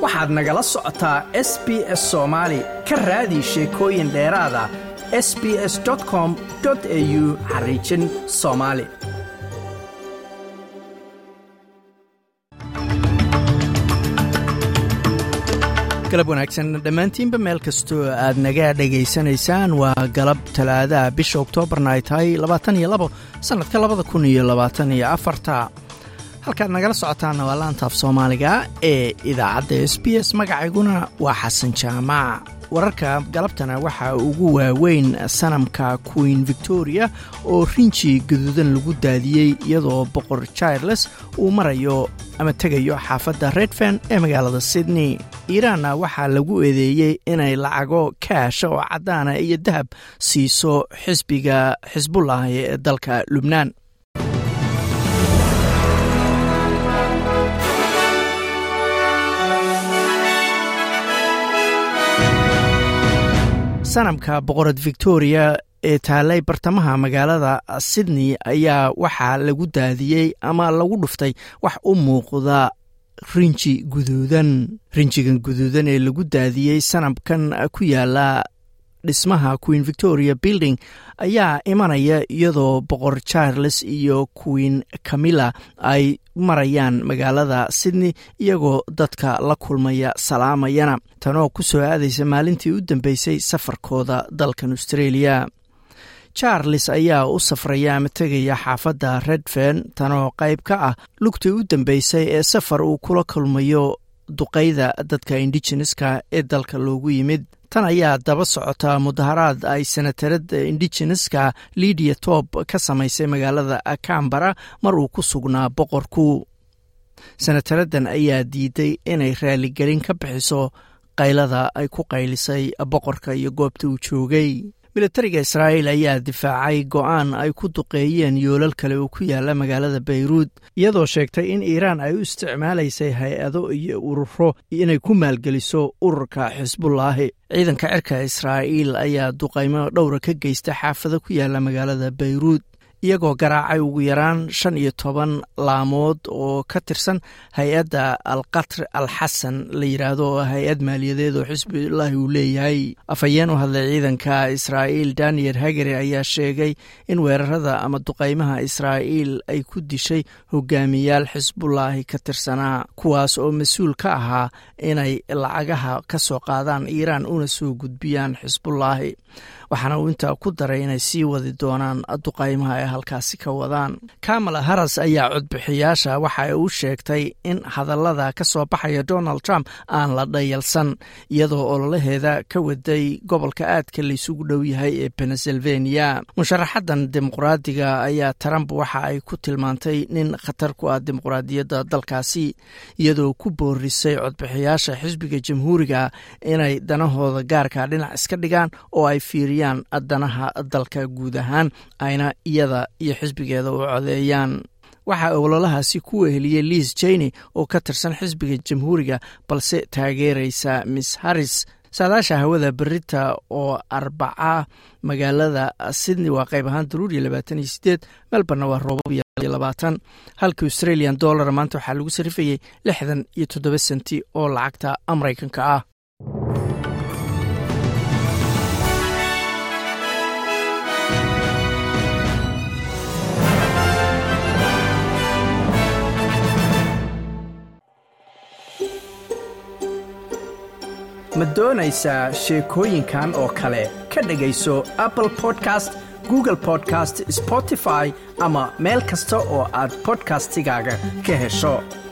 waxaad nagala socotaa s b s soomaali ka raadi sheekooyin dheeraada s b s com au xariijin soomaali galab wanaagsan dhammaantiinba meel kastoo aad naga dhegaysanaysaan waa galab talaadaha bisha oktoobarna ay tahay labaatan iyo labo sannadka labada kun iyo labaatan iyo afarta halkaad nagala socotaanna waa laantaaf soomaaliga ee idaacadda s b s magacayguna waa xasan jaamac wararka galabtana waxaa ugu waaweyn sanamka queen victoria oo rinji gaduudan lagu daadiyey iyadoo boqor charles uu marayo ama tegayo xaafadda redfen ee magaalada sydney iiraanna waxaa lagu eedeeyey inay lacago kaasha oo caddaana iyo dahab siiso xisbiga xisbullah ee dalka lubnaan sanamka boqorad victoria ee taalay bartamaha magaalada sydney ayaa waxaa lagu daadiyey ama lagu dhuftay wax u muuqda rinji guduudan rinjigan guduudan ee lagu daadiyey sanamkan ku yaala dhismaha queen victoria building ayaa imanaya iyadoo boqor charles iyo queen camilla ay marayaan magaalada sydney iyagoo dadka la kulmaya salaamayana tanoo ku soo aadaysa maalintii u dambeysay safarkooda dalkan australia charles ayaa u safraya ama tegaya xaafadda redfen tanoo qayb ka ah lugtii u dambeysay ee safar uu kula kulmayo duqayda dadka indigeneska ee dalka loogu yimid tan ayaa daba socota mudaharaad ay senatarada indigeneska lidia tob ka samaysay magaalada cambara mar uu ku sugnaa boqorku senataradan ayaa diiday inay raaligelin ka bixiso qaylada ay ku qaylisay boqorka iyo goobta uu joogay militariga israa'iil ayaa difaacay go'aan ay ku duqeeyeen yoolal kale oo ku yaala magaalada bayruud iyadoo sheegtay in iiraan ay u isticmaalaysay hay-ado iyo ururo inay ku maalgeliso ururka xisbullaahi ciidanka cirka israa'iil ayaa duqaymo dhowra ka geysta xaafado ku yaala magaalada bayruud iyagoo garaacay ugu yaraan shan iyo toban laamood oo ka tirsan hay-adda alqatr al xasan la yidhaahdo oo hay-ad maaliyadeed oo xisbulaahi uu leeyahay afhayeen u hadlay ciidanka israa'iil daniel hagere ayaa sheegay in weerarada ama duqaymaha israa'iil ay ku dishay hogaamiyaal xisbulaahi ka tirsanaa kuwaas oo mas-uul ka ahaa inay lacagaha ka soo qaadaan iiraan una soo gudbiyaan xisbulaahi waxaana uu intaa ku daray inay sii wadi doonaan duqaymaha ay halkaasi ka wadaan kamala haras ayaa codbixiyaasha waxa ay u sheegtay in hadallada ka soo baxaya donald trump aan la dhayalsan iyadoo ololaheeda ka waday gobolka aadka laysugu dhow yahay ee pennsylvania musharaxadan dimuqraadiga ayaa trump waxa ay ku tilmaantay nin khatar ku ah dimuqraadiyadda dalkaasi iyadoo ku boorisay codbixiyaasha xisbiga jamhuuriga inay danahooda gaarka dhinac iska dhigaan oo ay fiiriyaan danaha dalka guud ahaan ayna iyada iyo xisbigeeda u codeeyaan waxaa ololahaasi ku weheliyey liis jeyne oo ka tirsan xisbiga jamhuuriga balse taageeraysa miss harris saadaasha hawada berita oo arbaca magaalada sydney waa qayb ahaan daruuriya labaatan iyo sideed melborna waa roobab iyo labaatan halka australian dollar maanta waxaa lagu sarifayey lixdan iyo toddoba senti oo lacagta maraykanka ah ma doonaysaa sheekooyinkan oo kale ka dhegayso apple podcast google podcast spotify ama meel kasta oo aad bodkastigaaga ka hesho